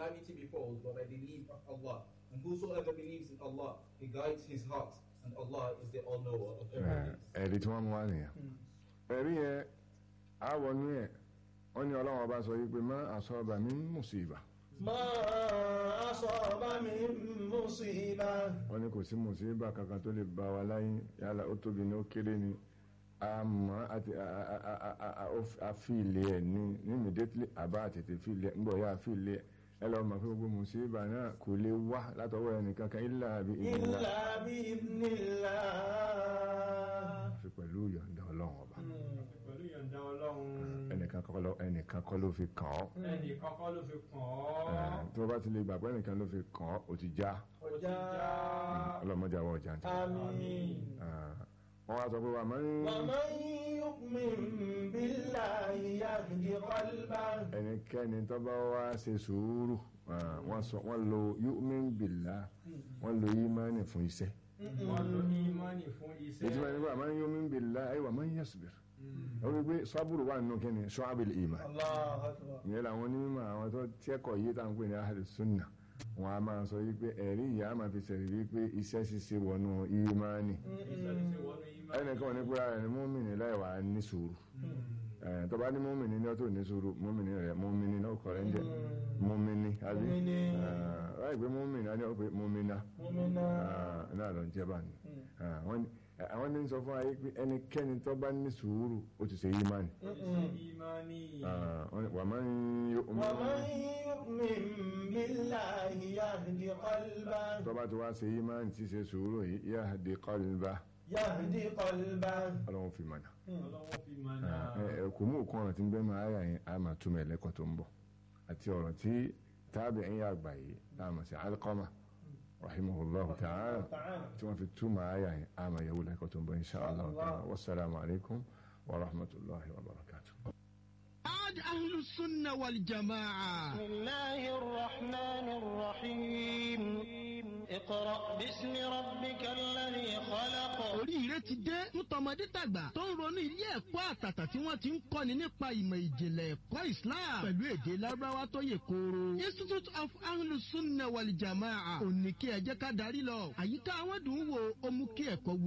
calamity befalls but by the leave of Allah. And whosoever believes in Allah, He guides his heart, and Allah is the all-knower of everything. ẹ̀rí tí wọ́n mú wá nìyẹn ẹ̀rí yẹn àwọnú ẹ̀ wọ́n ní ọlọ́run ọba sọ yìí pé má asaba min musiba ما أصاب من مصيبة wọ́n ní kò sí musiba kankan tó lè bá wa láyé yálà ó tóbi ní ó kéré ni àmọ́ àti àfìlẹ̀ ẹ̀ ní ní immediately àbá àtètè fìlẹ̀ ńgbọ̀ yá àfìlẹ̀ ẹ̀ ẹ lọ́ọ́ mọ̀ pé gbogbo musiba náà kò lè wá látọwọ́ ẹnìkan kan illa bi idhnillah إلا بإذن الله àfi pẹ̀lú ìyọ̀ǹda ọlọ́run ọba pẹ̀lú ìyọ̀ǹda ọlọ́run ẹnìkan kọ́ ló- ẹnìkan kọ́ ló fi kàn ọ́ ẹnì kọ́kọ́ ló fi kàn Eh, ọ́ tó o bá ti lè gbà pé ẹnìkan ló fi kàn ọ́ ó ti já ó ti já ọlọ́mọdé àwọn ọjà ń tẹ̀. آمين wọ́n wá sọ pé wà máa ń ومن يؤمن بالله يهد قلبه ẹnikẹ́ni tó bá wá ṣe sùúrù ah, wọ́n sọ wọ́n lo yu'min billah wọ́n lo ìmánì fún iṣẹ́ wọ́n lo ìmánì fún iṣẹ́ ètò ìwà nípa máa ń yu'min billah ayé wà máa ń yasbir wọ́n wí pé sábúrù wà nínú kí ni shu'abil iman الله أكبر ìyẹn làwọn onímọ̀ àwọn tó tẹ́kọ̀ yìí tá à ń pè ní ahlu sunna wọn a máa sọ yìí pé ẹ̀rí ìyá a máa fi sẹ̀rí wípé iṣẹ́ ṣíṣe wọnú ìmánì iṣẹ́ ti ṣe wọnú ìmánì ẹnìkan ò ní pé ara rẹ̀ ní mọ́mìnì láì wà ní sùúrù Eh, tó bá ní mọ́mìnì ní ọtọ́ ní sùúrù mọ́mìnì rẹ̀ mọ́mìnì náà kọ̀ rẹ̀ ń jẹ́ mọ́mìnì àbí Mọ́mìnì. láì pé mọ́mìnì á ní ọ̀pẹ mọ́mìnà مؤمنا náà lọ ń jẹ́ báyìí Ah, wọ́n ní- eh, àwọn ní sọ fún ayé pé ẹnikẹ́ni tó bá ní sùúrù ó ti ṣe ìmánì ó ti ṣe ìmánì Ah, wọ́n ní wà máa ń yọ ومن يؤمن بالله يهد قلبه tó bá ti wá ṣe ìmánì tí ṣe sùúrù yìí yahdi qalba يهد قلبه ọlọ́run fi mọ̀nà ọlọ́wọ́ fi mọ̀nà ẹ kò mú òkun ọ̀rọ̀ tí ń bẹ́ máa yà yẹn a máa túmọ̀ ẹlẹ́kọ̀ọ́ tó ń bọ̀ àti ọ̀rọ̀ tí tábì ń yà gbà yìí tá a mọ̀ sí alqama rahimahullahu ta'ala تعالى tí wọ́n fi túmọ̀ àyà yẹn a máa yẹ̀wò lẹ́kọ̀ọ́ tó ń bọ̀ insha allah ta'ala wasalaamu alaykum wa rahmatulahi wa barakatuh. عاد أهل السنة والجماعة بسم الله الرحمن الرحيم اقرأ باسم ربك الذي خلق oríire ti dé fún tọmọdé tàgbà tó ń ronú ilé ẹ̀kọ́ àtàtà tí wọ́n ti ń kọ́ni nípa ìmọ̀ ìjìnlẹ̀ ẹ̀kọ́ Islam pẹ̀lú èdè lárúbáwá tó yè kooro. Institute of Ahlus Sunnah wal Jamaa òní kí ẹ jẹ́ ká darí lọ. àyíká àwọn dùn ún wo ó mú kí ẹ̀kọ́ wù.